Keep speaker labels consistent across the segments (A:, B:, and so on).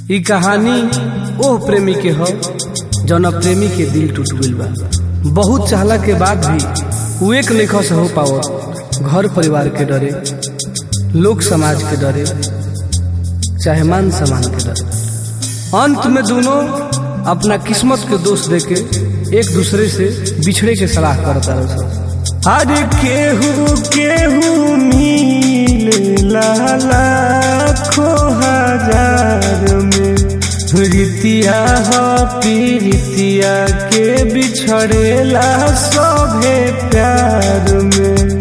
A: ई कहानी ओह प्रेमी के ह जौना प्रेमी के दिल टूट गइल बा बहुत चाहला के बाद भी उ एक लेखा से हो पावत घर परिवार के डरे लोक समाज के डरे चाहे मान सम्मान के डरे अंत में दोनों अपना किस्मत के दोष देके एक दूसरे से बिछड़े के सलाह करता रहे
B: अरे केहू केहू मिलेला लाखों हजार में रीतिया हो पीरितिया के बिछड़ेला सभे प्यार में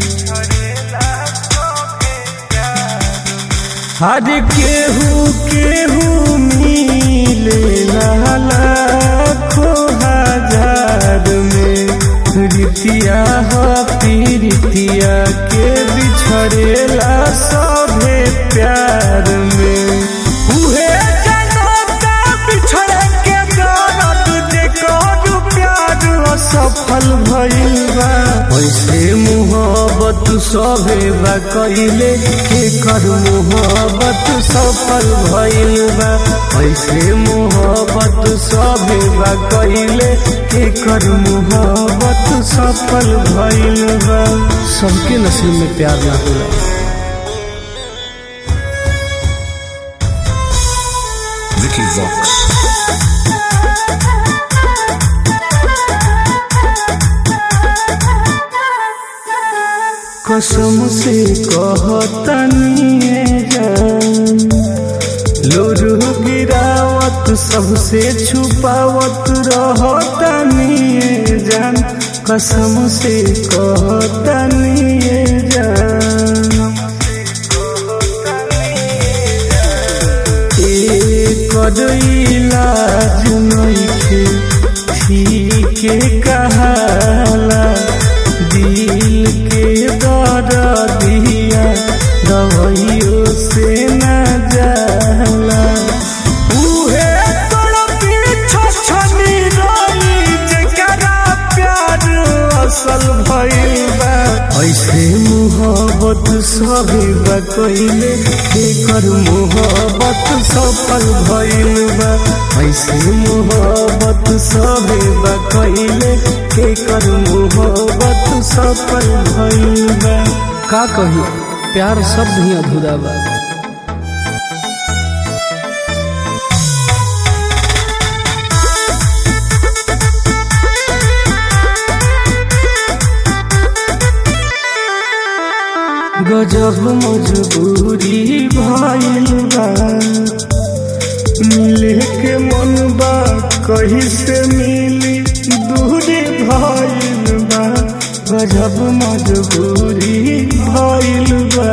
B: अरे केहू केहू मिलेला लाखों हजार में रीतिया हो पीरितिया के बिछड़ेला सभे प्यार में उहे जनता बिछड़े के दर्द देखो प्यार असफल भइल बा ऐसे मुहब्बत सभे बा कइले के कर मुहब्बत सफल भइल बा ऐसे मुहब्बत सभे बा कइले के कर मुहब्बत सफल भइल बा
A: सबके नसीब में प्यार ना होला
C: Vicky Vox.
B: कसम से कहतनी जान लोरू गिरावत सबसे छुपावत रहतनी जान कसम से कहतनी जान एक इलाज नइखे ठीक कहाला दिल के दर्दिया दवाइयों से न जाला उहे तड़पी छछनी रोई जेकरा प्यार असल भइल बा ऐसे मुहब्बत सभी बा कइले एकर मुहब्बत सफल भइल बा ऐसे मुहब्बत सभी बा कइले एकर मुहब्बत सफल भइल बा
A: का कही प्यार शब्द ही अधूरा बा
B: गजब मजबूरी भइल बा मिले के मन बा कहीं से मिली दूरी भइल बा गजब मजबूरी भइल बा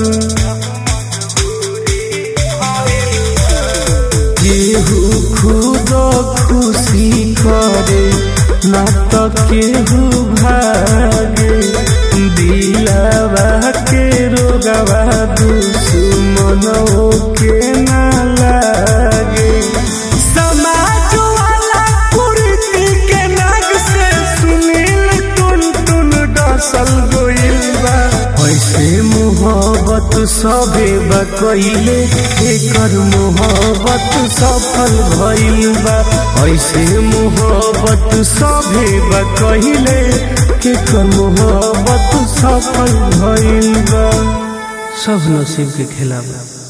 B: केहू खुद खुशी करे ना तो केहू भागे दिलवा के रोगवा दुश्मनों के ना लागे समाज वाला कुर्ती के नाग से सुनील टुन टुन डसल गोइल बा ऐसे मुहब्बत सभे बा कइले एकर मुहब्बत सफल भइल बा ऐसे मुहब्बत सभे बा कइले एकर मुहब्बत सफल भइल बा
A: सब नसीब के खेला बा